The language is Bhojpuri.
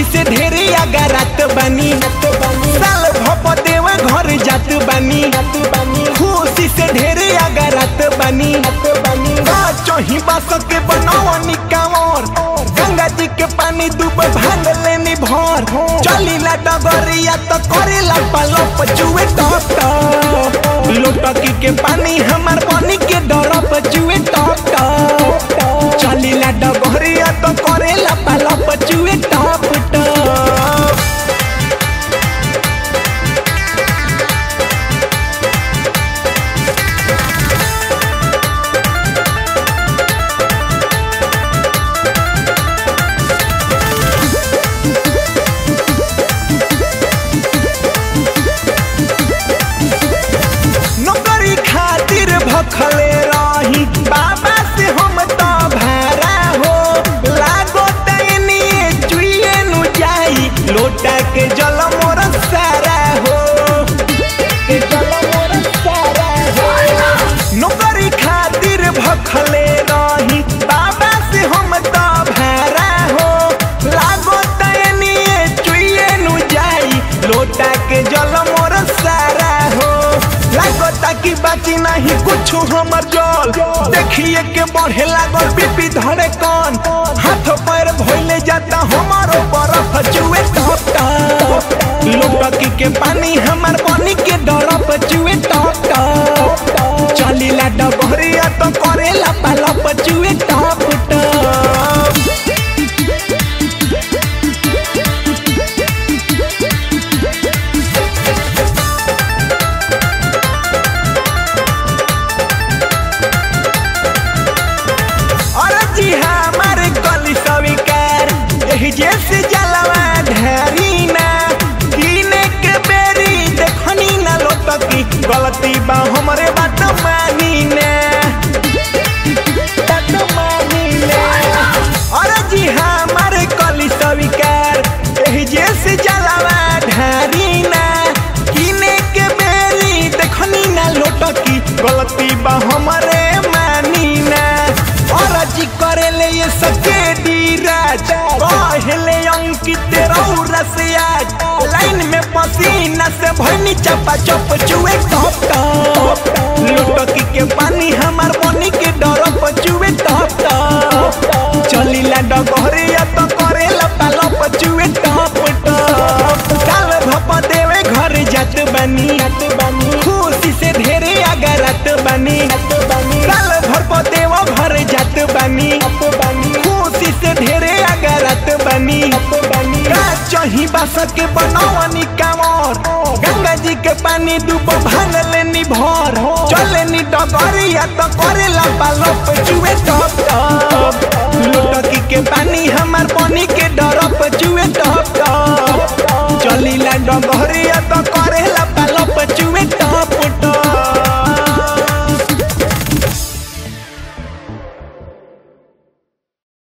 से ढेरे अगरत बनी साल भप देव घर जात बनी खुशी से ढेरे अगरत बनी चही बास के बनवनी कांवर गंगा जी के पानी डूब भाग लेनी भर चलीला डगरिया तो करेला पलप जुए टप टप लोटकी के पानी हमार पानी के डरप जुए टप टप चलीला डगरिया तो करेला पलप जुए टप टप नौकरी खातिर भखले रही बाबा से हम तो भारा हो लागो तैनी चुइए नु जाई लोटा के जल मोर सारा हो के जल मोर सारा हो नौकरी खातिर भखले रही बाबा से हम तो भारा हो लागो तैनी चुइए नु जाई लोटा के जल मोर सारा हो लागता कि बाची नहीं कुछ हमर जल देखिए के बढ़े लागल बीपी धरे कौन हाथ पैर भइले जाता हमारो बरफ जुए टप टप लोटकी के पानी हमार पानी के डरप जुए टप टप चलीला डबरिया तो करेला पालप जुए टप टप अरे जी हाँ हमारे कली स्वीकार यही जैसे जलवा ढेरी ना कीने के बेरी देखनी ना लोटकी गलती बा हमरे बात मानी ना बात मानी ना अरे जी हाँ हमारे कली स्वीकार यही जैसे जलवा ढेरी ना कीने के बेरी देखनी ना लोटकी गलती बा हमरे मानी ना और जी करे ले ये सके धीरज कहले अंकित रौरा से आज लाइन में पसीना से भनी चपा चप चुए टप टप लुटकी के पानी हमार पानी के डरप चुए टप टप चलीला डगरिया तो करेला पालप चुए टप टप काल भप देवे घर जात बनी खुशी से ढेरे अगरत बनी काल भर देव घर जात बनी खुशी से ढेरे अगरत बनी का चही बास के बनवनी कांवर गंगा जी के पानी डूब भांग लेनी भर चले नी डगरिया तो करेला पालप चुए टप टप लुटकी के पानी हमार पानी के डरप चुए टप टप चलीला डगरिया तो करेला पालप चुए